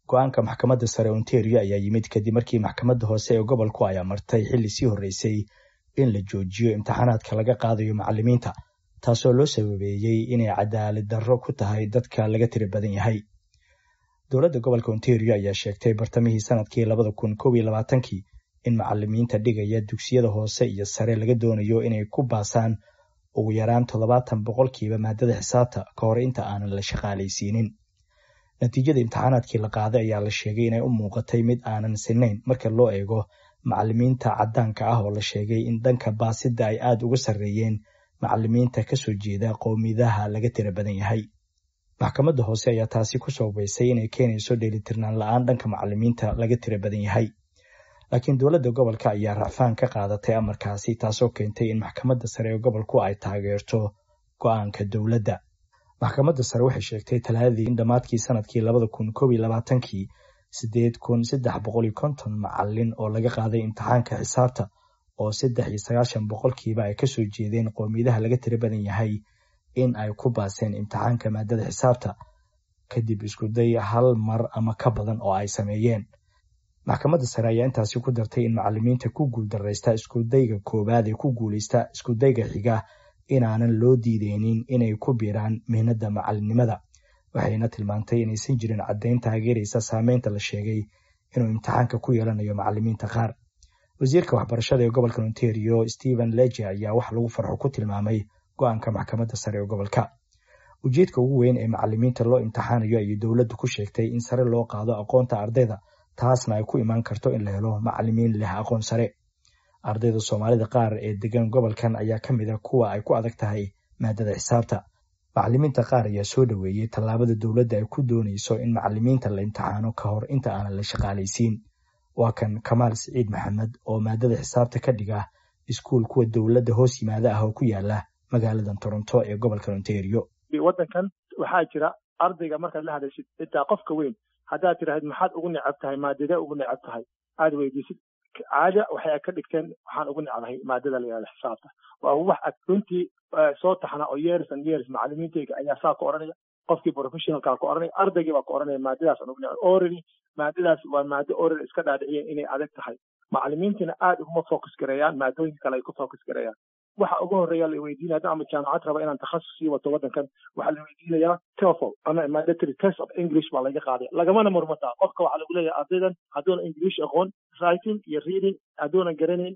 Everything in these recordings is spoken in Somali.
go-aanka maxkamadda sare ontario ayaa yimid kadib markii maxkamadda hoose ee gobolku ay amartay xilli sii horreysay in la joojiyo imtixaanaadka laga qaadayo macallimiinta taasoo loo sababeeyey inay cadaalad darro ku tahay dadka laga tiri badan yahay dowladda gobolka ontario ayaa sheegtay bartamihii sanadkii labada kun kow iyo labaatankii in macallimiinta dhigaya dugsiyada hoose iyo sare laga doonayo inay ku baasaan ugu yaraan toddobaatan boqolkiiba maadada xisaabta ka hor inta aanan la shaqaalaysiinin natiijada imtixaanaadkii la qaaday ayaa la sheegay inay u muuqatay mid aanan sinayn marka loo eego macallimiinta caddaanka ah oo la sheegay in dhanka baasidda ay aada uga sarreeyeen macallimiinta kasoo jeeda qowmiyadaha laga tira badan yahay maxkamadda hoose ayaa taasi ku sababaysay inay keenayso dheelitirnaan la-aan dhanka macallimiinta laga tira badan yahay laakiin dowladda gobolka ayaa racfaan ka qaadatay amarkaasi taasoo keentay in maxkamadda sare ee gobolku ay taageerto go-aanka dowladda maxkamadda sare waxay sheegtay talaadadii in dhammaadkii sanadkii labada kun kow iyo labaatankii siddeed kun saddex boqol iyo konton macallin oo laga qaaday imtixaanka xisaabta oo saddex iyo sagaashan boqolkiiba ay kasoo jeedeen qowmiyadaha laga tira badan yahay in ay ku baaseen imtixaanka maadada xisaabta kadib iskuday hal mar ama ka badan oo ay sameeyeen maxkamadda sare ayaa intaasi ku dartay in macallimiinta ku guuldaraysta iskudayga koowaad ee ku guulaysta iskudayga xiga inaanan loo diideynin inay ku biiraan mihnadda macallinnimada waxayna tilmaantay inaysan jirin caddayn taageeraysa saameynta la sheegay inuu imtixaanka ku yeelanayo macallimiinta qaar wasiirka waxbarashada ee gobolka ontario stephen leje ayaa wax lagu farxo ku tilmaamay go-aanka maxkamadda sare ee gobolka ujeedka ugu weyn ee macallimiinta loo imtixaanayo ayay dowladdu ku sheegtay in sare loo qaado aqoonta ardayda taasna ay ku imaan karto in la helo macallimiin leh aqoon sare ardayda soomaalida qaar ee degan gobolkan ayaa ka mid a kuwa ay ku adag tahay maadada xisaabta macallimiinta qaar ayaa soo dhoweeyey tallaabada dowladda ay ku doonayso in macallimiinta la imtixaano ka hor inta aanan la shaqaalaysiin waa kan kamaal siciid maxamed oo maadada xisaabta ka dhiga iskuul kuwa dowladda hoos yimaada ah oo ku yaala magaaladan toronto ee gobolka ontario waddankan waxaa jira ardayga markaad la hadashid xitaa qofka weyn haddaad tiraahid maxaad ugu necab tahay maadadee ugu necab tahay aada weydiisid caada waxay ka dhigteen waxaan ugu necbahay maadada la yihahda xisaabta waa wax ad runtii soo taxna oo years and years macallimiintayga ayaa saa ku odhanaya qofkii professionalkaa ku odhanaya ardaygii baa ku odhanaya maadadaas aan ugu necbay orally maadadaas waa maado orally iska dhaadhiciyeen inay adag tahay macallimiintina aada uguma focus gareeyaan maadooyinka kale ay ku focus gareeyaan waxa ugu horeeya la weydiinaya hadda ama jaamacad raba inaan takhasus sii wato waddankan waxaa la weydiinayaa TOEFL ama mandatory test of English baa laga qaaday lagamana murmataa qofka waxaa lagu leeyahay ardaydan hadduuna English aqoon writing iyo reading hadduuna garanayn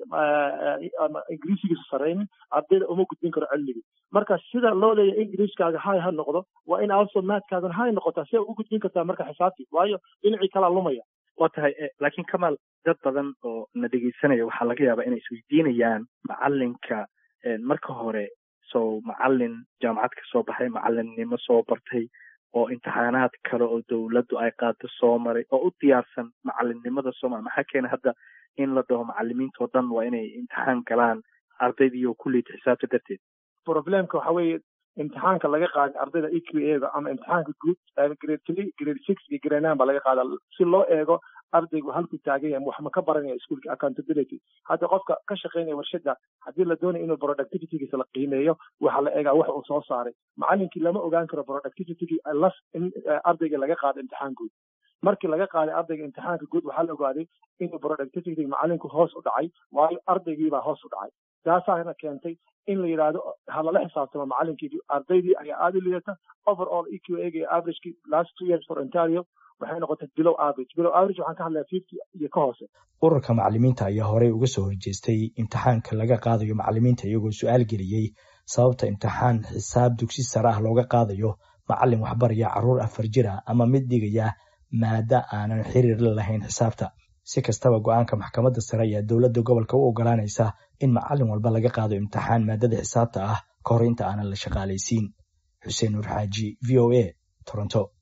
ama ingiriisigiisa saraynin ardayda uma gudbin karo cilmigii marka sida loo leeyahay ingiriiskaaga hay ha noqdo waa in also maadkaagan hay noqotaa si ugu gudbin kartaa marka xisaabtii waayo dhinacii kalaa lumaya waa tahay laakiin kamaal dad badan oo na dhegeysanaya waxaa laga yaabaa inay isweydiinayaan macalinka marka hore sow macalin jaamacad ka soo baxay macalinnimo soo bartay oo imtixaanaad kale oo dowladdu ay qaado soo maray oo u diyaarsan macalinnimada soomaliya maxaa keena hadda in la dhaho macalimiintao dhan waa inay imtixaan galaan ardaydii oo kulliyta xisaabta darteed problemka waxa weeye imtixaanka laga qaaday ardayda e q a da ama imtixaanka guud grade three grade six iyo grade nine baa laga qaadaa si loo eego ardaygu halku taagan yahay wax ma ka baranaya iskuolka accountability hadda qofka ka shaqaynaya warshada haddii la doonayo inuu productivitygiisa la qiimeeyo waxaa la eegaa wax uu soo saaray macalinkii lama ogaan karo productivitygii las in ardayga laga qaado imtixaan guud markii laga qaaday ardayga imtixaanka guud waxaa la ogaaday inuu productivity macalinku hoos u dhacay waayo ardaygiibaa hoos u dhacay taasaana keentay in la yidhaahdo halala xisaabtamo macalinkii ardaydii ayaa aada u liidata overall e q a ga averagekii last two years for ontario waxay noqotay below average below average waxaan ka hadlaya fifty iyo ka hoose ururka macallimiinta ayaa horey uga soo horjeestay imtixaanka laga qaadayo macallimiinta iyagoo su-aal geliyey sababta imtixaan xisaab dugsi sare ah looga qaadayo macallin waxbaraya carruur afar jir ah ama mid dhigaya maada aanan xiriir la lahayn xisaabta si kastaba go-aanka maxkamadda sare ayaa dowladda gobolka u ogolaanaysa in macallin walba laga qaado imtixaan maadada xisaabta ah ka hor inta aanan la shaqaalaysiin xuseen nuur xaaji v o a toronto